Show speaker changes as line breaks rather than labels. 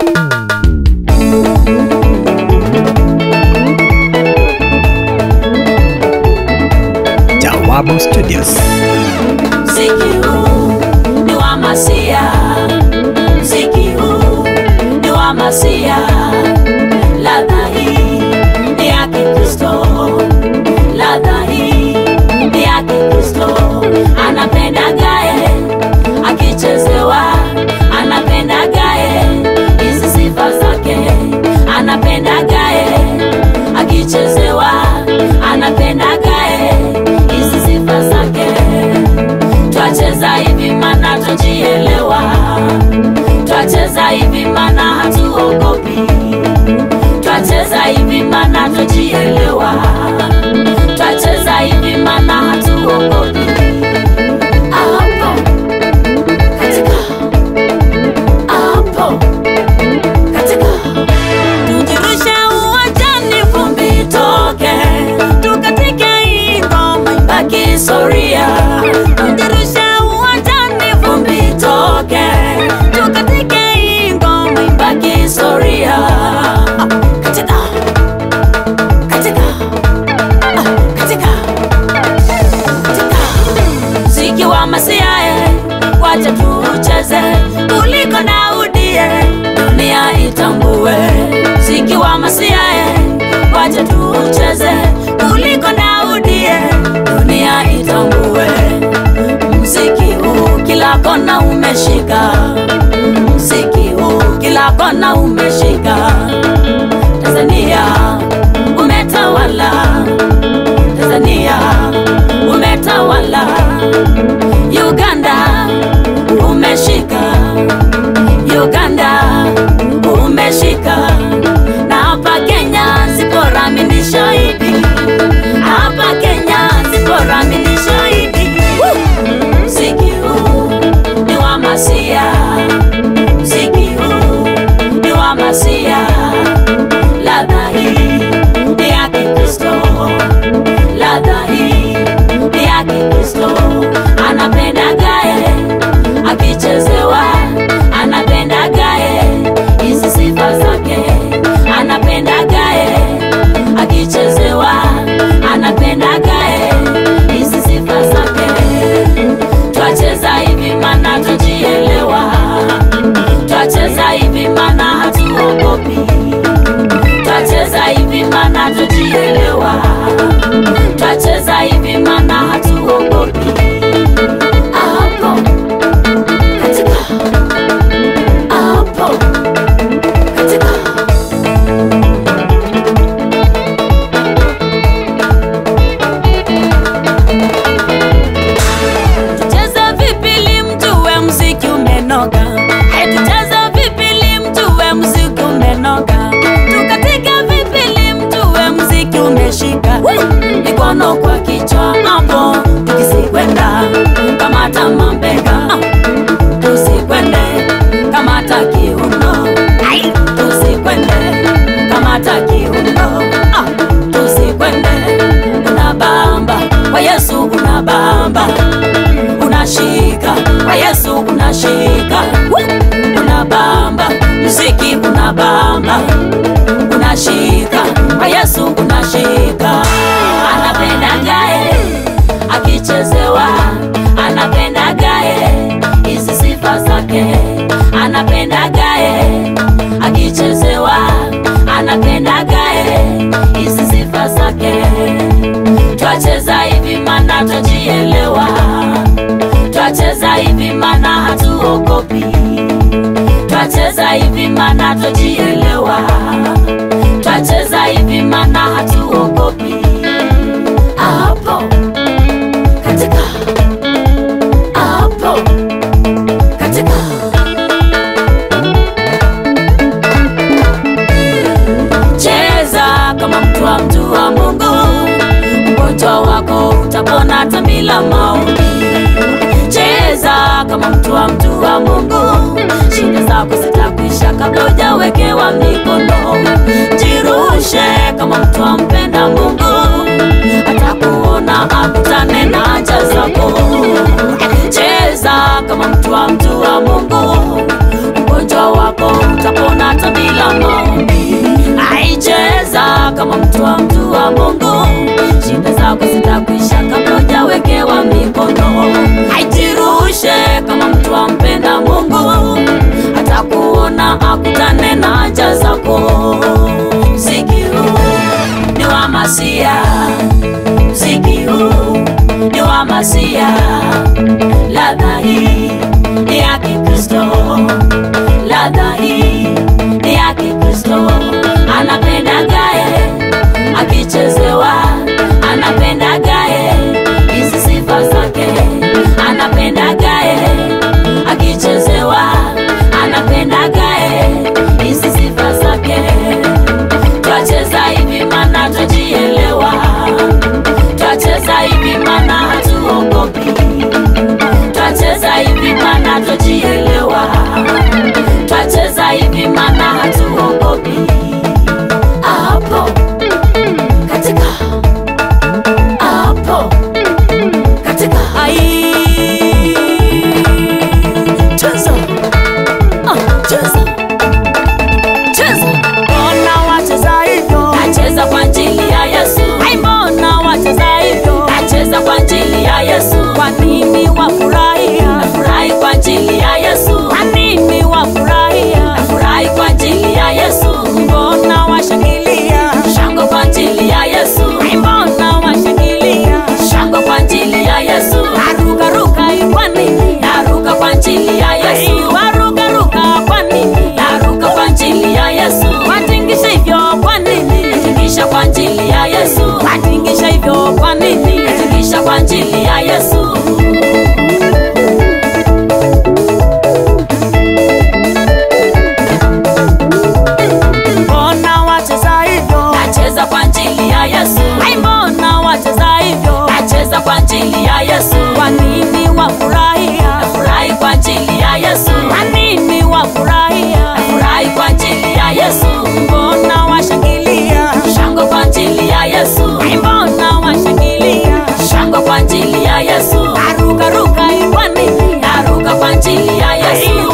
Jawabu Studios.
Mziki huu ni wa Masia, mziki huu ni wa Masia. Ladha hii ni ya Kikristo, ladha hii ni ya Kikristo. Anapenda gae akichezewa, anapenda gae hizi sifa zake, anapenda gae akichezewa, anapenda gae hizi sifa zake twacheza hivi mana twajielewa, twacheza hivi mana hatuogopi, twacheza hivi mana twajielewa, twacheza hivi mana hatuogopi. Hapo katika, hapo katika, tujirushe uwanjani, vumbi itoke, tukatike hii ngoma ibaki historia. Tujirushe uwanjani, vumbi itoke, tukatike hii ngoma ibaki historia. Ah, Katika, katika, ah, katika, katika mziki wa masiae wacha tucheze kuliko Daudie, dunia itambue. Mziki wa masiae wacha tucheze kuliko Daudie, dunia itambue. Mziki huu kila kona umeshika, mziki huu kila kona umeshika. Tanzania umetawala, Tanzania umetawala. Uganda umeshika, Uganda umeshika, na hapa Kenya Zipora mimi ni shahidi, hapa Kenya Zipora mimi ni shahidi. Woo! Mziki huu ni wa Masia, mziki huu ni wa Masia, ladha hii ni ya Kikristo, ladha hii ni ya Kikristo. Anapenda gae akichezewa, anapenda gae hizi sifa zake, anapenda gae akichezewa, anapenda gae hizi sifa zake. Twacheza hivi mana twajielewa, twacheza hivi mana hatuogopi, twacheza hivi mana twajielewa, twacheza hivi mana hatuogopi. Hapo katika, hapo katika Tucheze vipi ili mjue mziki umenoga? Hey, tucheze vipi ili mjue mziki umenoga? Tukatike vipi ili mjue mziki umeshika? Mikono kwa kichwa hapo, tukisikwenda kamata mambega, Ah, tusikwende kamata kiuno, Ai, tusikwende kamata kiuno, Ah, tusikwende unabamba kwa Yesu unabamba unashika kwa Yesu unashika Woo! unabamba mziki unabamba unashika kwa Yesu unashika anapenda gae akichezewa anapenda gae hizi sifa zake anapenda gae akichezewa anapenda gae hizi sifa zake twacheza hivi mana twajielewa, twacheza hivi mana hatuogopi, twacheza hivi mana twajielewa, twacheza hivi mana hatuogopi. Hapo katika, hapo katika cheza kama mtu wa mtu wa Mungu, ugonjwa wako utapona hata bila maombi. Cheza kama mtu wa mtu wa Mungu, shida zako zitakwisha kabla hujawekewa mikono. Jirushe kama mtu ampenda Mungu, atakuona akutane na haja zako. Cheza kama mtu wa mtu wa Mungu, ugonjwa wako utapona hata Masia, ladha hii ni ya Kikristo, ladha hii ni ya Kikristo. Anapenda gae akichezewa, anapenda gae hizi sifa zake, anapenda gae akichezewa, anapenda gae hizi sifa zake. Twacheza hivi mana twajielewa, twacheza hivi mana hatuogopi, twacheza hivi mana twajielewa, twacheza hivi mana hatuogopi. Hapo katika hapo katika ai cheza ah, cheza cheza
Mbona wacheza hivyo?
nacheza kwa ajili ya Yesu
Ai, mbona wacheza hivyo?
nacheza kwa ajili ya Yesu
Kwa nini wafurahia?
nafurahi kwa ajili ya Yesu
Kwa nini wafurahia?
nafurahi kwa ajili ya Yesu
Mbona washangilia?
shangwe kwa ajili ya Yesu
Ai, mbona washangilia?
shangwe kwa ajili ya Yesu
Arukaruka kwa nini?
naruka kwa ajili ya
Ai,
Yesu
warukaruka kwa nini?
naruka kwa ajili ya Yesu
Watingisha hivyo kwa nini?
natingisha kwa ajili ya Yesu
Watingisha hivyo kwa nini?
natingisha kwa ajili ya Yesu
Mbona wacheza hivyo?
nacheza kwa ajili ya Yesu
Ai, mbona wacheza hivyo?
nacheza kwa ajili ya Yesu
Kwa nini wafurahia?
nafurahi kwa ajili ya Yesu
Kwa nini wafurahia?
nafurahi kwa ajili ya Yesu
Mbona washangilia?
shangwe kwa ajili ya Yesu
Ai, mbona washangilia?
shangwe kwa ajili ya Yesu
Arukaruka kwa nini?
naruka kwa ajili ya
Ai,
Yesu